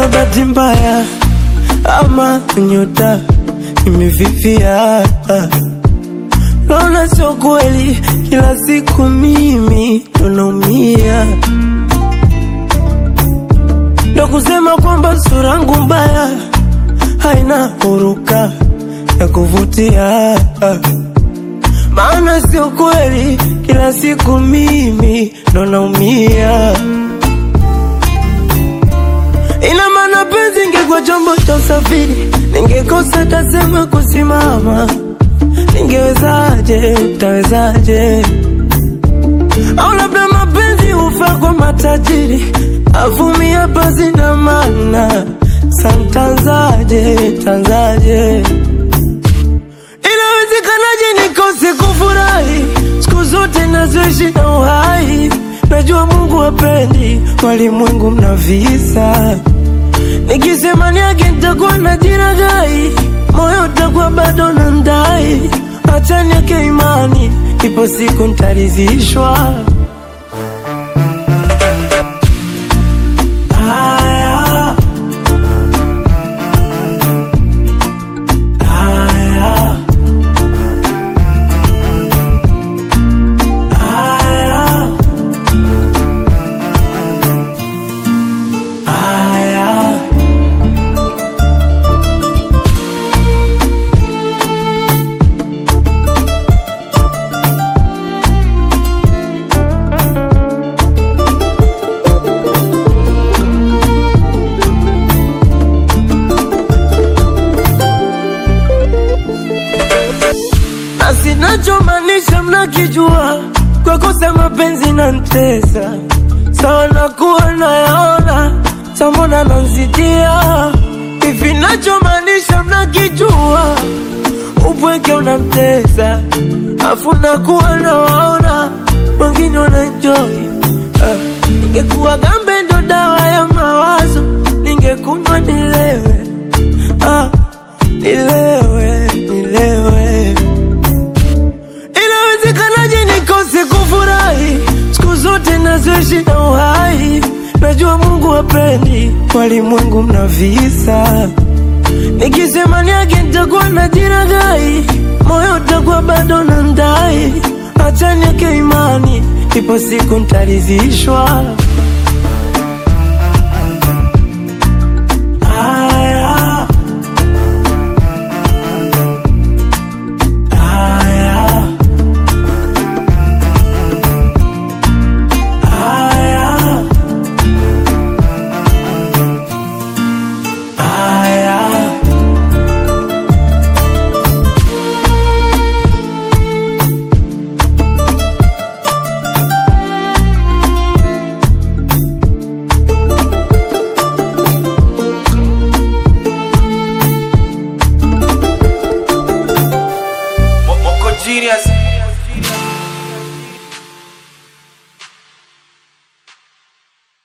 labda bahati mbaya ama nyota imefifia. Naona sio kweli, kila siku mimi ndo naumia, ndo kusema kwamba sura yangu mbaya haina huruka ya kuvutia, maana sio kweli, kila siku mimi ndo naumia. Ina maana penzi ingekuwa chombo cha usafiri, ningekosa tasema kusimama. Ningewezaje, utawezaje? Au labda mapenzi hufaa kwa matajiri, avumia pasi na maana. Santanzaje, tanzaje? Inawezekanaje nikose kufurahi siku zote nazoishi na uhai? Najua Mungu hapendi walimwengu mna visa Nikisema niage nitakuwa na jiragai, moyo utakuwa bado na ndai. Acha niweke imani, ipo siku nitaridhishwa. Haya, haya, haya, haya. na sinachomaanisha mnakijua, kwa kosa mapenzi na ntesa sawa, nakuwa nayaona sambona nanzidia hivi, nachomaanisha mnakijua, upweke unamtesa afu nakuwa nawaona wengine wananjoi. Uh, ningekuwa gambe ndo dawa ya mawazo, ningekunywa nilewe, ah, nilewe, nilewe Inawezekanaje nikose kufurahi siku zote nazoishi na uhai? Najua Mungu hapendi walimwengu mna visa. Nikisema niage nitakuwa na jiragai, moyo utakuwa bado na ndai. Acha niweke imani, ipo siku nitaridhishwa.